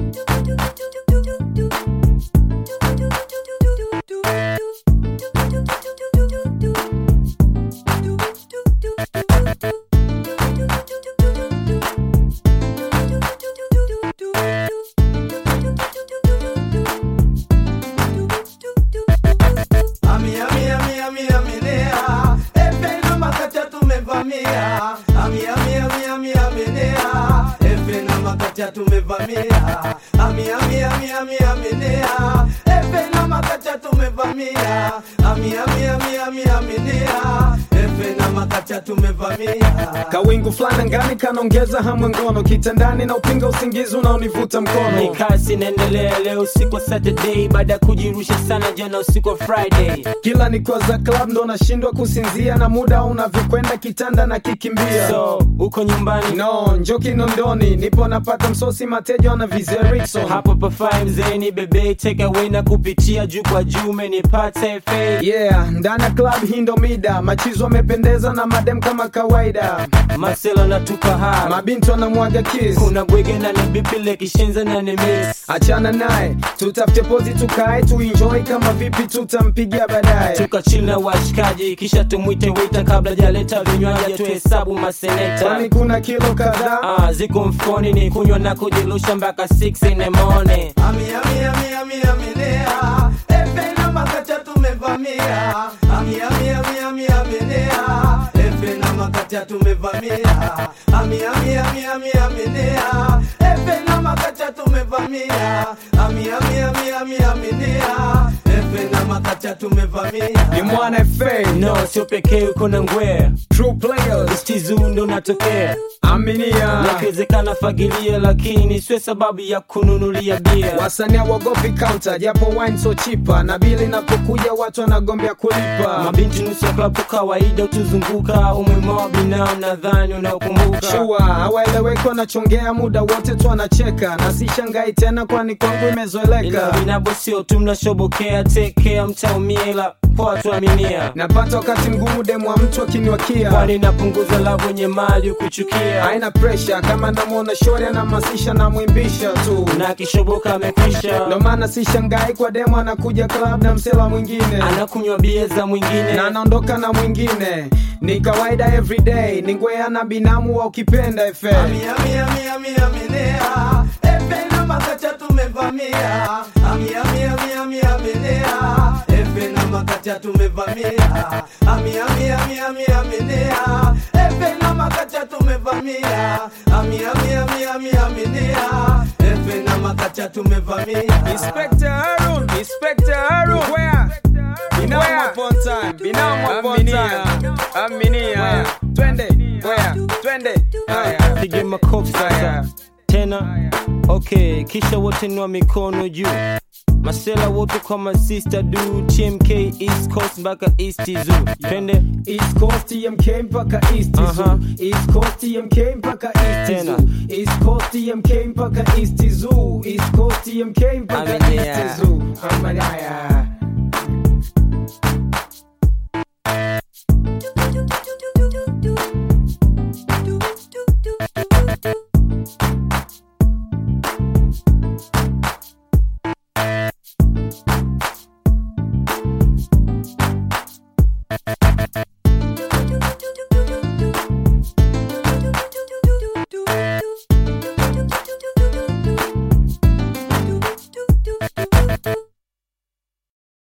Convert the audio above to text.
Ami, ami, ami, ami, aminea. Efe na makacha tumevamia. Ami, ami, ami, ami, aminea. Efe na makacha tumevamia. Ami, ami, ami, ami, aminea. Efe na makacha tumevamia. Ami, ami, ami, ami, aminea. Efe na makacha tumevamia. Kawingu fulani ngani kanaongeza hamu ngono kitandani na upinga usingizi unaonivuta ni mkono kasi inaendelea leo usiku wa saturday baada ya kujirusha sana jana usiku wa friday kila nikwaza club ndo nashindwa kusinzia na muda unavyokwenda kitanda na kikimbia so uko nyumbani no njo kinondoni nipo napata msosi mateja wana vizerikso hapo pafai mzeni bebe take away na kupitia juu kwa juu menipata fa yeah ndani ya club hii ndo mida machizo wamependeza na madem kama kawaida masela natupa ha mabinti wanamwaga kiss kuna bwege na ni bipile kishenza na ni miss achana naye tutafute pozi tukae tuenjoy kama vipi tutampigia baadaye tukachili na washikaji kisha tumwite wita kabla jaleta vinywaji tuhesabu maseneta kwani kuna kilo kadhaa Ah, ziko mfukoni ni kunywa na kujilusha mpaka 6 in the morning Ami, ami, ami, ami, aminea. Efe na makacha tumevamia. Ami, ami, ami, ami, aminea. Efe na makacha tumevamia. Ami, ami, ami, ami, aminea. Efe na makacha tumevamia. Ami, ami, ami, ami, aminea. Efe na makacha tumevamia. ni mwana fa no sio pekee uko na ngwea true players stizu ndo natokea aminia nakiwezekana fagilia lakini sio sababu ya kununulia bia wasanii wagopi counter japo wine so chipa na bili inapokuja watu wanagombea kulipa mabinti nusu ya klabu kawaida utuzunguka umwima wa binamu nadhani unaokumbuka shua hawaeleweki wanachongea muda wote tu wanacheka na si shangai tena kwani kwangu ila imezoeleka vinabo sio tu mnashobokea tekea mtaumia ila poa tuaminia napata wakati mgumu demu wa mtu akiniwakia kwani napunguza la wenye mali ukuchukia haina presha kama namwona shori anahamasisha namwimbisha tu na kishoboka amekwisha ndo maana si shangai kwa demu anakuja club na msela mwingine anakunywa bia za mwingine na anaondoka na mwingine ni kawaida everyday ni ngwea na binamu wa ukipenda efe Ami, ami, ami, ami, aminea. Efe na makacha tumevamia. Ami, ami, ami, ami, aminea. Efe na makacha tumevamia. Ami, ami, ami, ami, aminea. Efe na makacha tumevamia. Ami, ami, ami, ami, aminea. Efe na makacha tumevamia. Inspector Harun, Inspector Harun, where? Binamu upon time, binamu upon time. Aminia, twende, where? Twende, haya. pige makofi sasa tena okay kisha wote nua mikono juu masela wote kwa masista du tmk east coast mpaka east zoo twende East Coast TMK mpaka East Aha. Zoo. East Coast TMK mpaka East Tena. Zoo. East Coast TMK mpaka East Zoo. East Coast TMK mpaka Aminia. East Zoo. Aminia.